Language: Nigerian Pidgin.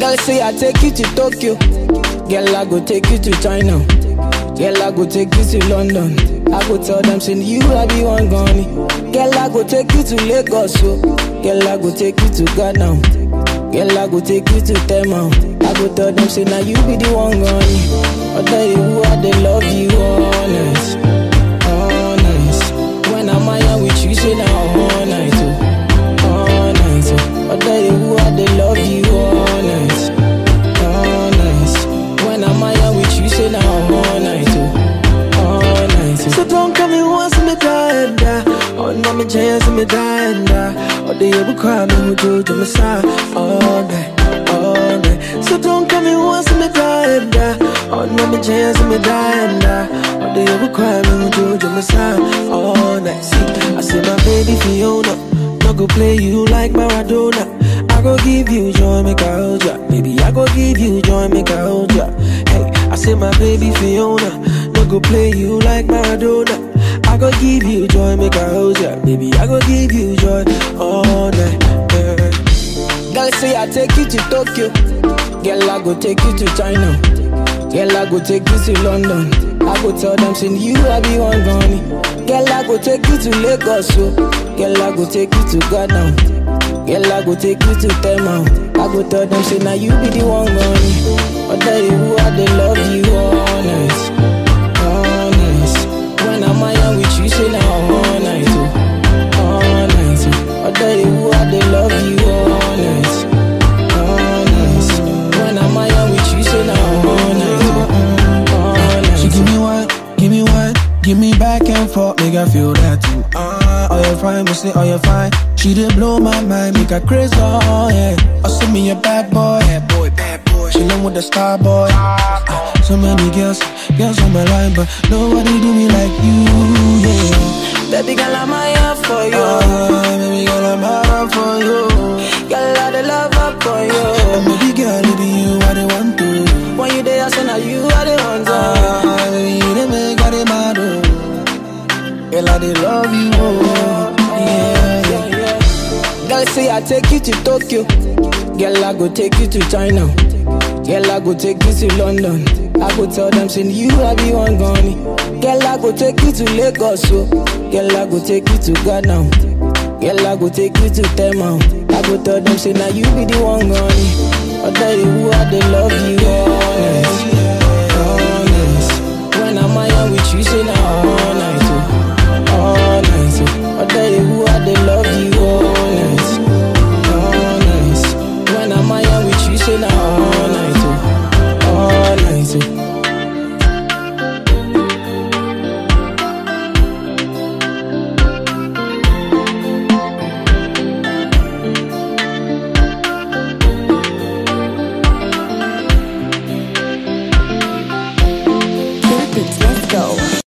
Girl say I take you to Tokyo. Girl I go take you to China. Girl I go take you to London. I go tell them say you I be one gone. Girl I go take you to Lagos. So. Girl I go take you to Ghana. Girl I go take you to Tema. I go tell them say now you be the one gone. I tell you who I they love you honest, honest. When I'm out with you say now all night. Oh all night. Oh. I tell you who I they love you honest, honest. When I'm out with you, say now all night, oh, all night. Oh. So don't come in once me die and die. Oh, no, me chance me die and die. Oh, they ever cry me who do to me side all night, all night. So don't come in once me die and die. Oh, no, me chance me die and die. Oh, they ever cry me who do to me side all night. See, I say my baby Fiona, no go play you like Maradona. I go give you joy, make I hold ya. Baby, I go give you joy, make I hold ya. Hey, I say my baby Fiona, no go play you like Maradona. I go give you joy, make I hold ya. Baby, I go give you joy all night. Yeah. Girl say I take you to Tokyo. Girl I go take you to China. Girl I go take you to London. I go tell them say you I be one gone. Girl I go take you to Lagos. So. Girl I go take you to Ghana. Girl I go take you to Tema. I go tell them say now you be the one gone. I tell you who I they love you honest, honest. When I'm out with you say now all night. Oh, all night. Oh. I tell you who I they love you honest, honest. When I'm out with you say now all night. Oh, all night. She give me one, give me one, give me back and forth, make I feel that too. Ah, oh you fine, me say oh you fine. She did blow my mind, make her crazy, oh yeah. Oh send me a bad boy, bad boy, bad boy. She love with the star boy. Ah, so many girls, girls on my line, but nobody do me like you, yeah. Baby girl, I'm here for you. Ah, baby girl, I'm hard for you. Girl, I the love up for And you. baby girl, it be you I the want to. When you there, I say now you are the one. to. Ah, baby, you the make I the mad, oh. Girl, I the love you, oh. Yeah, yeah. Girl say I take you to Tokyo. Girl I go take you to China. Girl I go take you to London. I go tell them say you I be one gone. Girl I go take you to Lagos. So. Girl I go take you to Ghana. Girl I go take you to Tema. I go tell them say now you be the one gone. I tell you who I they love you honest, honest. When I'm out with you say now